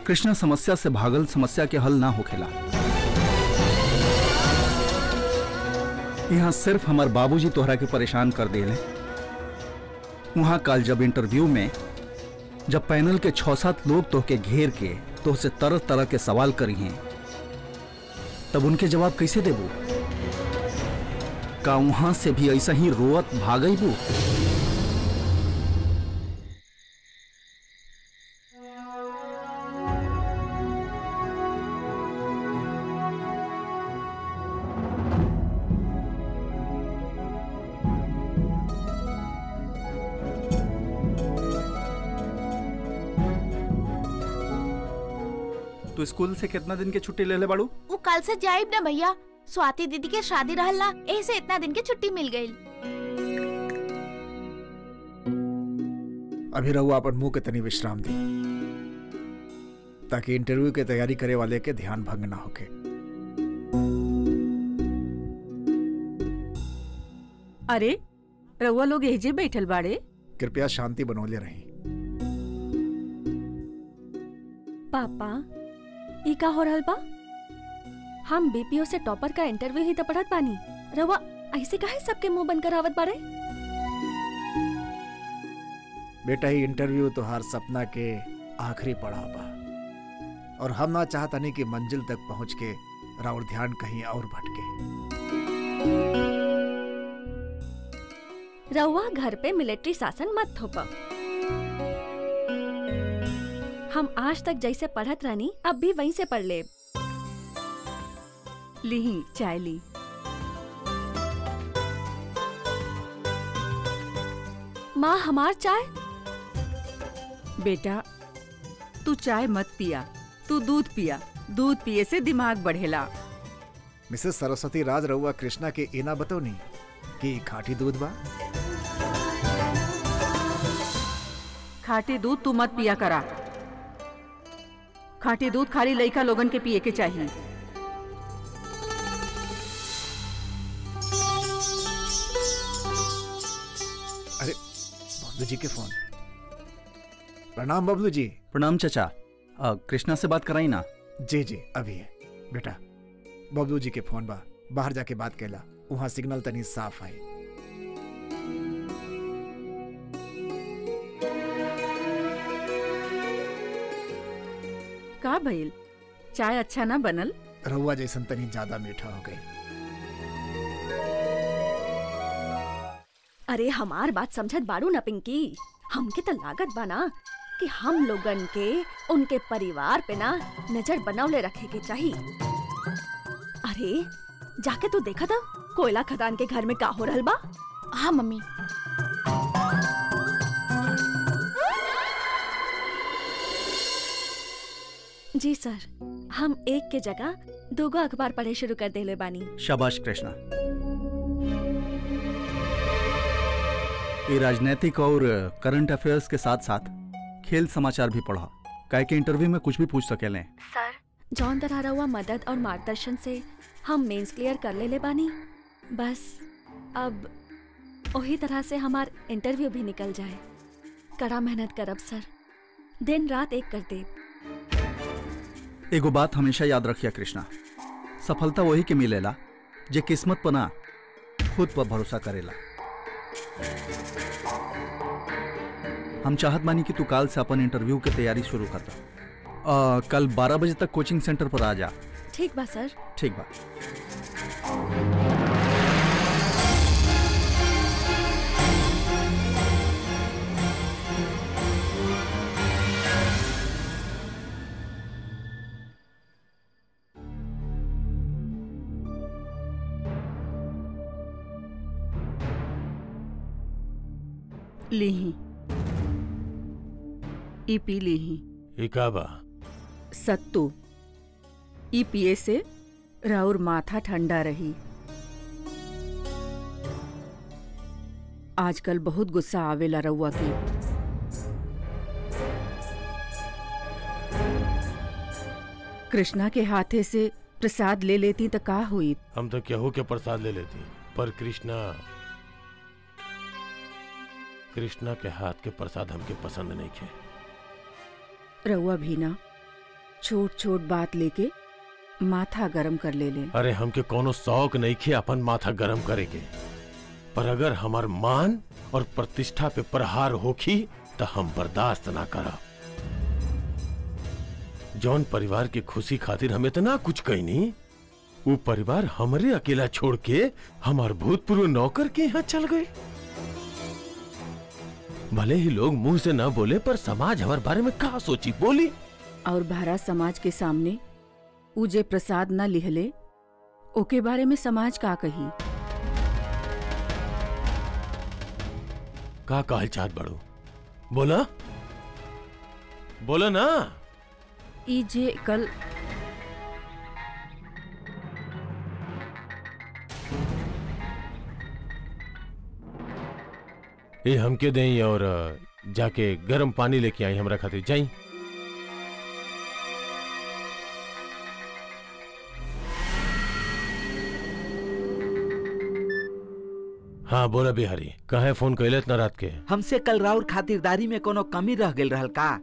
कृष्णा समस्या से भागल समस्या के हल ना होखेला यहाँ सिर्फ हमार बाबूजी तोहरा के परेशान कर देले वहां कल जब इंटरव्यू में जब पैनल के छह सात लोग तोहके घेर के तोहसे तरह तरह के सवाल करी हैं तब उनके जवाब कैसे देबू का वहां से भी ऐसा ही रोअत भागईबू तू स्कूल से कितना दिन के छुट्टी ले ले बाड़ू वो कल से जाइब ना भैया स्वाति दीदी के शादी रहल ना ऐसे इतना दिन की छुट्टी मिल गई अभी रहुआ अपन मुंह के तनी विश्राम दी ताकि इंटरव्यू के तैयारी करे वाले के ध्यान भंग ना होके अरे रउआ लोग एजे बैठल बाड़े कृपया शांति बनौले रही पापा ई का हो रहल बा हम बीपीओ से टॉपर का इंटरव्यू ही तो पढ़त बानी रवा ऐसे काहे सबके मुंह बंद करावत बाड़े बेटा ही इंटरव्यू तोहार सपना के आखिरी पड़ाव बा और हम ना चाहतनी कि मंजिल तक पहुंच के राउर ध्यान कहीं और भटके रउआ घर पे मिलिट्री शासन मत थोपा हम आज तक जैसे पढ़त रहनी अब भी वहीं से पढ़ ले लीही चाय ली माँ हमार चाय बेटा तू चाय मत पिया तू दूध पिया दूध पिए से दिमाग बढ़ेला मिसेस सरस्वती राज रउआ कृष्णा के एना बतौनी कि खाटी दूध बा खाटी दूध तू मत पिया करा खाटी दूध खाली लइका लोगन के पिए के चाहिए अरे बबलू जी के फोन प्रणाम बबलू जी प्रणाम चचा अ, कृष्णा से बात कराई ना जी जी अभी है बेटा बबलू जी के फोन बा बाहर जाके बात कैला वहाँ सिग्नल तनी साफ आई का भइल चाय अच्छा ना बनल रहुआ जैसन तनी ज्यादा मीठा हो गई अरे हमार बात समझत बाड़ू न पिंकी हमके तो लागत बा ना कि हम लोगन के उनके परिवार पे ना नजर बनौले रखे के चाहिए अरे जाके तू देखा था कोयला खदान के घर में का हो रहल बा हाँ मम्मी जी सर हम एक के जगह दोगो अखबार पढ़े शुरू कर देले बानी शाबाश कृष्णा ये राजनीतिक और करंट अफेयर्स के साथ साथ खेल समाचार भी पढ़ा काहे के इंटरव्यू में कुछ भी पूछ सकेले सर जौन तरह हुआ मदद और मार्गदर्शन से हम मेंस क्लियर कर ले ले बानी बस अब वही तरह से हमार इंटरव्यू भी निकल जाए कड़ा मेहनत करब सर दिन रात एक कर दे एगो बात हमेशा याद रखिया कृष्णा सफलता वही के मिलेला जे किस्मत पर ना खुद पर भरोसा करेला हम चाहत बानी कि तू काल से अपन इंटरव्यू के तैयारी शुरू कर दा अ, कल 12 बजे तक कोचिंग सेंटर पर आ जा ठीक बा सर ठीक बा लीही ई पी लीही ई का बा सत्तू ई पिए से राउर माथा ठंडा रही आजकल बहुत गुस्सा आवेला रउआ के कृष्णा के हाथे से प्रसाद ले लेती तो का हुई हम तो केहू के प्रसाद ले लेती पर कृष्णा कृष्णा के हाथ के प्रसाद हमके पसंद नहीं खे रउआ भी ना छोट छोट बात लेके माथा गरम कर ले ले अरे हमके कोनो शौक नहीं खे अपन माथा गरम करे के पर अगर हमार मान और प्रतिष्ठा पे प्रहार होखी तो हम बर्दाश्त ना करब जौन परिवार के खुशी खातिर हम इतना कुछ कहनी वो परिवार हमरे अकेला छोड़ के हमार भूतपूर्व नौकर के यहाँ चल गए भले ही लोग मुंह से ना बोले पर समाज हमारे बारे में कहा सोची बोली और भारत समाज के सामने उ जे प्रसाद न लिहले ओके बारे में समाज का कही का कहल चाहत बड़ो बोला बोला ना ई जे कल ये हमके दें और अ, जाके गर्म पानी लेके आई हमरा खातिर जाई हाँ बोला बिहारी कहे फोन कैले इतना रात के हमसे कल राउर खातिरदारी में कोनो कमी रह गेल रहल का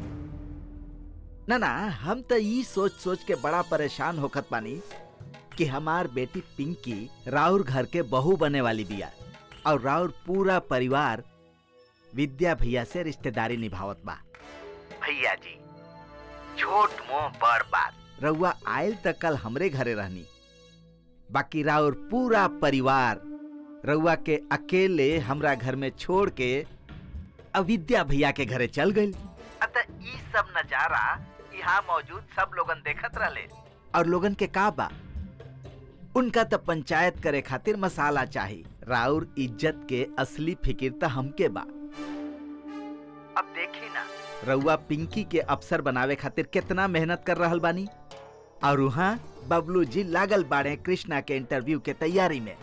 ना ना हम तो ई सोच सोच के बड़ा परेशान होखत बानी कि हमार बेटी पिंकी राउर घर के बहू बने वाली बिया और राउर पूरा परिवार विद्या भैया से रिश्तेदारी निभावत बा भैया जी छोट मोह बड़ बात रउआ आयल तक कल हमरे घरे रहनी बाकी राउर पूरा परिवार रउआ के अकेले हमरा घर में छोड़ के अविद्या भैया के घरे चल गई अतः ई सब नजारा यहाँ मौजूद सब लोगन देखत रहले और लोगन के का बा उनका तो पंचायत करे खातिर मसाला चाही राउर इज्जत के असली फिकिर तो हमके बा अब देखी ना रउआ पिंकी के अफसर बनावे खातिर कितना मेहनत कर रहल बानी और वहाँ बबलू जी लागल बाड़े कृष्णा के इंटरव्यू के तैयारी में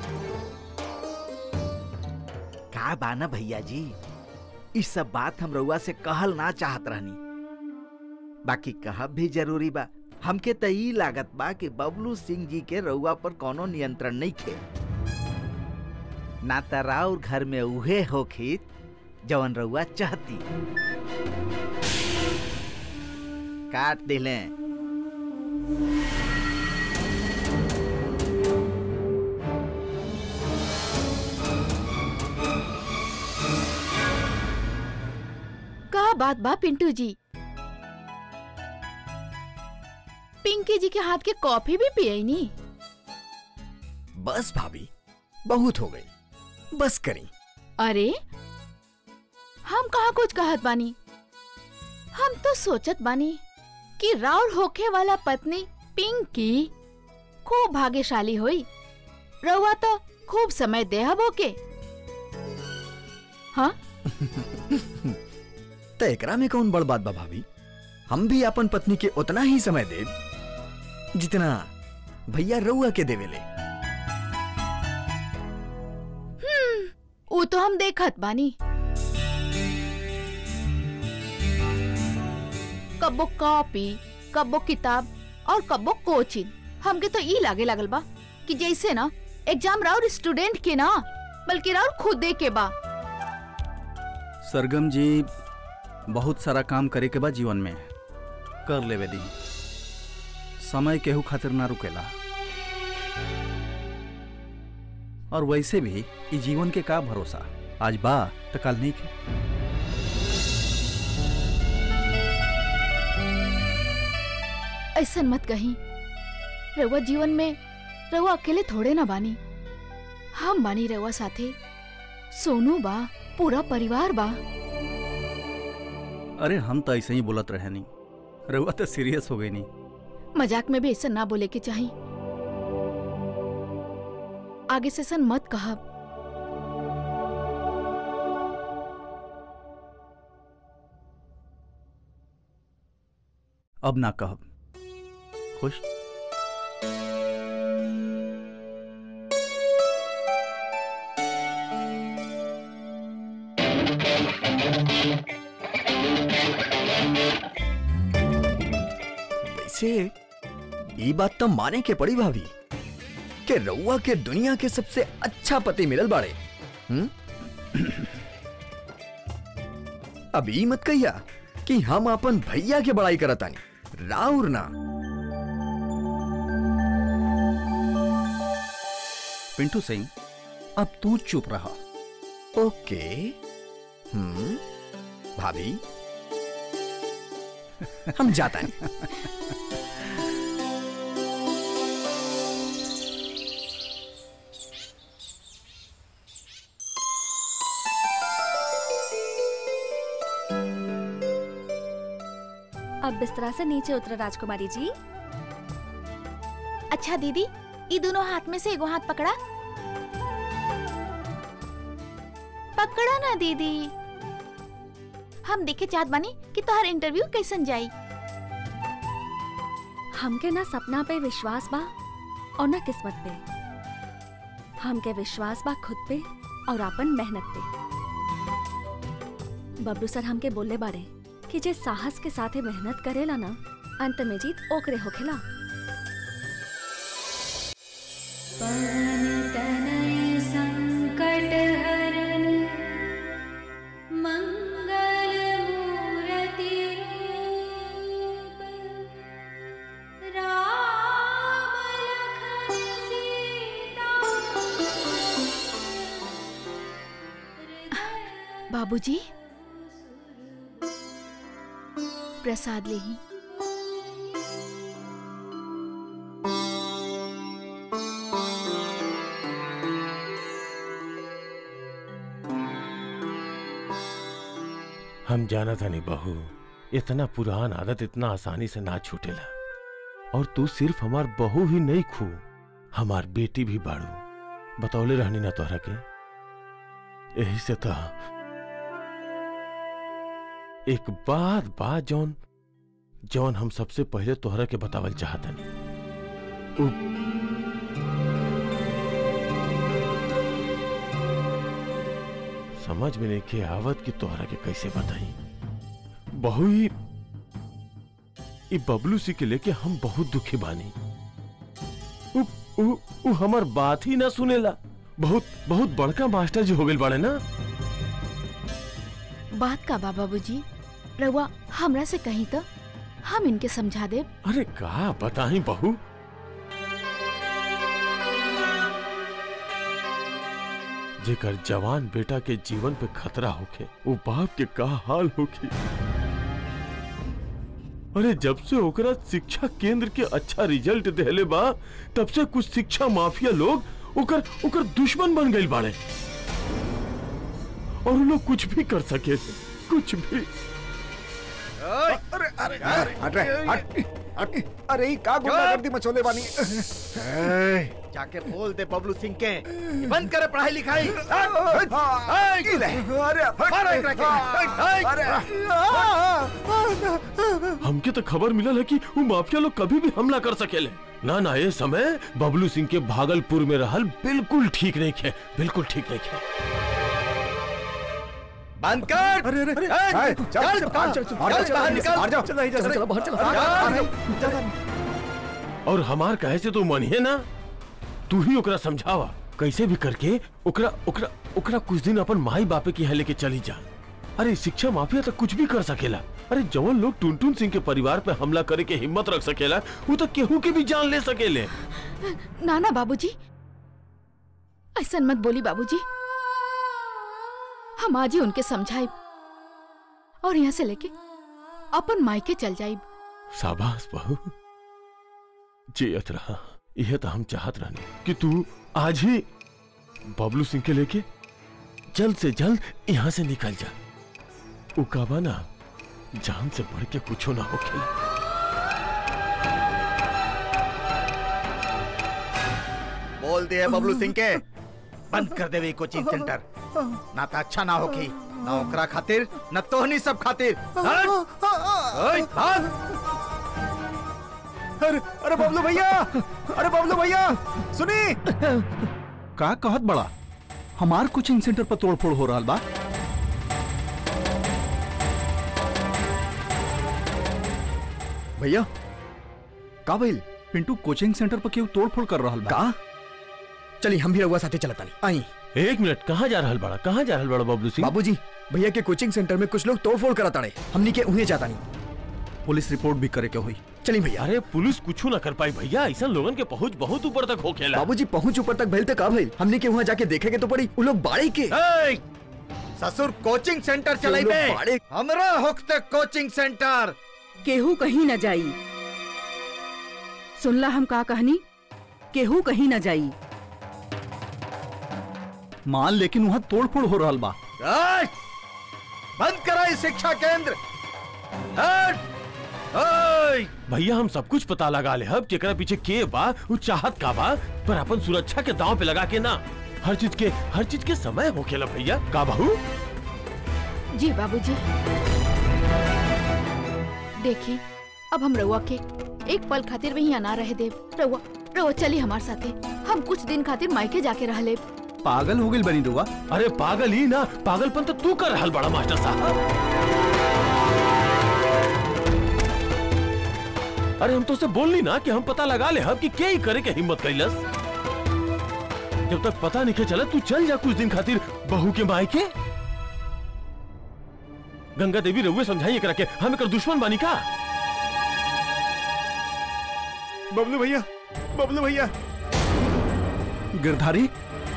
का बाना भैया जी इस सब बात हम रउआ से कहल ना चाहत रहनी बाकी कहब भी जरूरी बा हमके त ई लागत बा कि बबलू सिंह जी के रउआ पर कोनो नियंत्रण नहीं खे ना त राउर घर में उहे होखित जवन रउआ चाहती काट दिले का बात बा पिंटू जी पिंकी जी के हाथ के कॉफी भी पिए नी बस भाभी बहुत हो गई बस करी अरे हम कहा कुछ कहत बानी हम तो सोचत बानी कि राउर होखे वाला पत्नी पिंकी खूब भाग्यशाली होई रउआ तो खूब समय देहब ओके हाँ तो एकरा में कौन बड़ बात बा भाभी हम भी अपन पत्नी के उतना ही समय दे जितना भैया रउआ के देवेले वो तो हम देखत बानी कब्बो कॉपी कब्बो किताब और कब्बो कोचिंग हमके तो ई लागे लागल बा कि जैसे ना एग्जाम राउर स्टूडेंट के ना बल्कि राउर खुद दे के बा सरगम जी बहुत सारा काम करे के बाद जीवन में कर लेवे दी समय केहू खातिर ना रुकेला और वैसे भी ई जीवन के का भरोसा आज बा तो कल नहीं के ऐसा मत कहीं रउआ जीवन में रउआ अकेले थोड़े ना बानी हम बानी रउआ साथे सोनू बा पूरा परिवार बा अरे हम तो ऐसे ही बोलत रहे नहीं रहुआ तो सीरियस हो गई नहीं मजाक में भी ऐसा ना बोले के चाहिए आगे से सन मत कहब अब ना कहब खुश वैसे ये बात तो माने के पड़ी भाभी कि रउआ के दुनिया के सबसे अच्छा पति मिलल बाड़े हम्म? अब ई मत कहिया कि हम अपन भैया के बड़ाई करतानी राउर ना पिंटू सिंह अब तू चुप रहा ओके हम्म भाभी हम जाता है अब बिस्तरा से नीचे उतरो राजकुमारी जी अच्छा दीदी ये दोनों हाथ में से एगो हाथ पकड़ा पकड़ा ना दीदी हम देखे चाहत बानी कि तोहर इंटरव्यू कैसन जाई हमके ना सपना पे विश्वास बा और ना किस्मत पे हमके विश्वास बा खुद पे और अपन मेहनत पे बबलू सर हमके बोले बारे कि जे साहस के साथे मेहनत करेला ना अंत में जीत ओकरे होखेला बाबूजी प्रसाद ले ही हम जाना था नहीं बहू इतना पुरान आदत इतना आसानी से ना छूटेला और तू सिर्फ हमार बहू ही नहीं खू हमार बेटी भी बाड़ू बतौले रहनी ना तोहरा के यही से था एक बात बात जौन जौन हम सबसे पहले तोहरा के बतावल चाहतनी उ- समझ में नहीं के आवत कि तोहरा के कैसे बताई बहु ही ई बबलू सी के लेके हम बहुत दुखी बानी उ, उ, उ हमर बात ही ना सुनेला बहुत बहुत बड़का मास्टर जी हो गइल बाड़े ना बात का बा बाबूजी रउआ हमरा से कहीं तो हम इनके समझा दे अरे का बताई बहू जेकर जवान बेटा के जीवन पे खतरा होके वो बाप के का हाल होगी अरे जब से ओकरा शिक्षा केंद्र के अच्छा रिजल्ट देले बा तब से कुछ शिक्षा माफिया लोग ओकर ओकर दुश्मन बन गइल बाड़े और वो लोग कुछ भी कर सके कुछ भी अरे अरे अरे हट रे हट हट अरे ई का गुंडागर्दी मचोले बानी जाके बोल दे बबलू सिंह के कि बंद करे पढ़ाई लिखाई हमके तो खबर मिला है कि वो माफिया लोग कभी भी हमला कर सकेले ना ना ये समय बबलू सिंह के भागलपुर में रहल बिल्कुल ठीक नहीं खे बिल्कुल ठीक नहीं खे बंद कर अरे अरे अरे ए, चल चल, चल चल, चल चल, बाहर चल, बाहर निकल। बाहर जाओ चल नहीं जा चलो बाहर चलो चल। और हमार कहे से तू मनिए ना तू ही ओकरा समझावा कैसे भी करके ओकरा ओकरा ओकरा कुछ दिन अपन माई बापे के यहाँ लेके चली जा अरे शिक्षा माफिया तो कुछ भी कर सकेला अरे जवन लोग टुनटुन सिंह के परिवार पे हमला करे के हिम्मत रख सकेला वो तो केहू के भी जान ले सकेले ना ना बाबूजी ऐसा मत बोली बाबूजी हम आज ही उनके समझाइब और यहाँ से लेके अपन मायके चल जाइब शाबाश बहू जियत रहा यह तो हम चाहत रहने कि तू आज ही बबलू सिंह के लेके जल्द से जल्द यहाँ से निकल जा उकाबा ना जान से बढ़ के कुछ ना हो खेला बोल दिए बबलू सिंह के बंद कर देवे कोचिंग सेंटर ना तो अच्छा ना होगी ना ओकरा खातिर न तोहनी सब खातिर हट! ओए, भाग! अरे अरे बबलू भैया अरे बबलू भैया सुनी का कहत बड़ा हमार कोचिंग सेंटर पर तोड़फोड़ हो रहा बा भैया का भइल पिंटू कोचिंग सेंटर पर क्यों तोड़फोड़ कर रहा बा का चली हम भी रउआ साथे चलत तानी आई एक मिनट कहाँ जा रहल बड़ा कहाँ जा रहल बड़ा बबलू सिंह बाबूजी भैया के कोचिंग सेंटर में कुछ लोग तोड़फोड़ करत ताड़े हमनी के उहे जाता नहीं पुलिस रिपोर्ट भी करे के हुई चली भैया अरे पुलिस कुछ ना कर पाई भैया ऐसा लोगन के पहुंच बहुत ऊपर तक हो खेला बाबूजी पहुंच ऊपर तक भइल तक का भइल हमने के वहाँ जाके देखेगे तो पड़ी उ लोग बाड़ी के ए, ससुर कोचिंग सेंटर चलाई लोग बे बाड़े- हमरा होखते कोचिंग सेंटर केहू कहीं न जाई सुनला हम का कहनी केहू कहीं न जाई मान लेकिन वहाँ तोड़ फोड़ हो रहा बा ए, बंद कराई शिक्षा केंद्र हट! ओए! भैया हम सब कुछ पता लगा ले हब केकरा पीछे के बा उ चाहत का बा पर अपन सुरक्षा के दांव पे लगा के ना हर चीज के हर चीज के समय हो खेला भैया का बहू जी बाबूजी देखी अब हम रउआ के एक पल खातिर भी यहाँ ना रहे देव रउआ रउआ चली हमार साथे हम कुछ दिन खातिर मायके जाके रह लेब पागल हो गई बनी रुआ अरे पागल ही ना पागलपन तो तू कर रहल बड़ा मास्टर साहब अरे हम तो से बोलनी ना कि हम पता लगा ले हब कि के ही करे के हिम्मत कैलस जब तक पता नहीं के चला तू चल जा कुछ दिन खातिर बहू के माई के गंगा देवी रउए समझाइए करा के हम एकर दुश्मन बानी का बबलू भैया बबलू भैया गिरधारी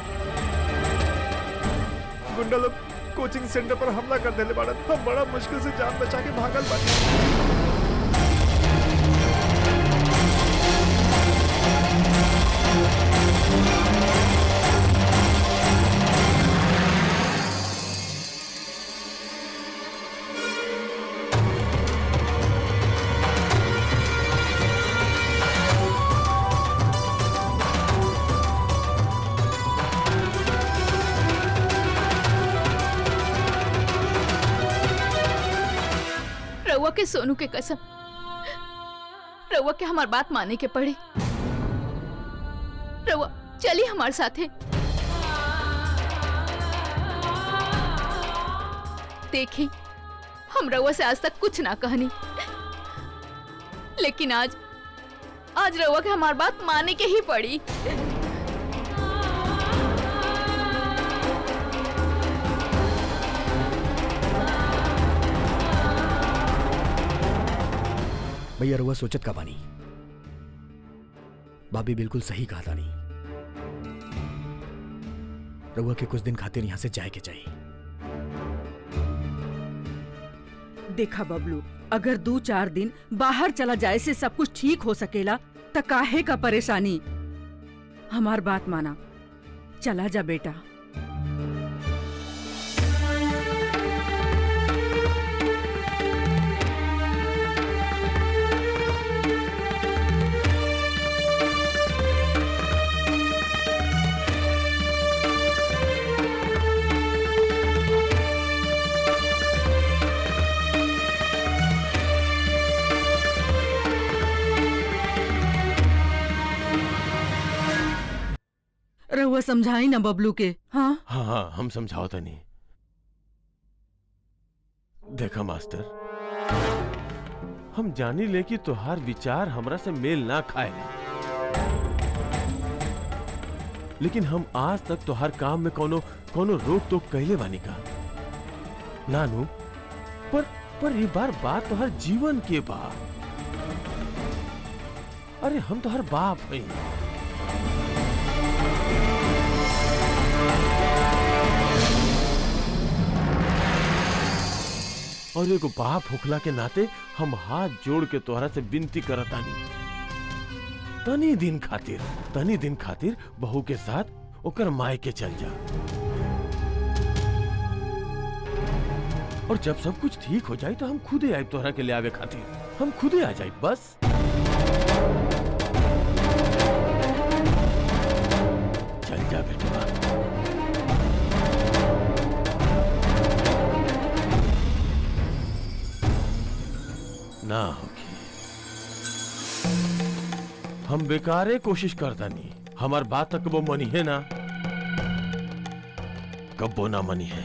गुंडा लोग कोचिंग सेंटर पर हमला कर देले बाड़न हम बड़ा मुश्किल से जान बचा के भागल बानी रउआ के सोनू के कसम रउआ के हमार बात माने के पड़े रउआ चली हमार साथे देखी हम रउआ से आज तक कुछ ना कहनी लेकिन आज आज रउआ के हमार बात माने के ही पड़ी भैया रुआ सोचत का बानी भाभी बिल्कुल सही कहा तानी रउआ के कुछ दिन खातिर यहाँ से जाए के चाहिए देखा बबलू अगर दो चार दिन बाहर चला जाए से सब कुछ ठीक हो सकेला त काहे का परेशानी हमार बात माना चला जा बेटा रहुआ समझाई ना बबलू के हाँ हाँ हाँ हम समझाओ तनी देखा मास्टर हम जानी ले कि तुहार विचार हमरा से मेल ना खाए लेकिन हम आज तक तुहार काम में कोनो कोनो रोक टोक कैले बानी का नानू पर पर ये बार बात तुहार जीवन के बा अरे हम तुहार बाप हैं और एगो बाप होखला के नाते हम हाथ जोड़ के तोहरा से विनती करतानी तनी दिन खातिर तनी दिन खातिर बहू के साथ ओकर माय के चल जा और जब सब कुछ ठीक हो जाए तो हम खुदे आए तोहरा के ले आवे खातिर हम खुदे आ जाए बस चल जा बेटा ना होगी हम बेकारे कोशिश करता नहीं हमार बात तक वो मनी है ना कब वो ना मनी है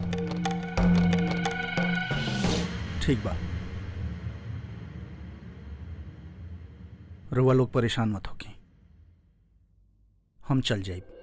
ठीक बा रुआ लोग परेशान मत होगी हम चल जाए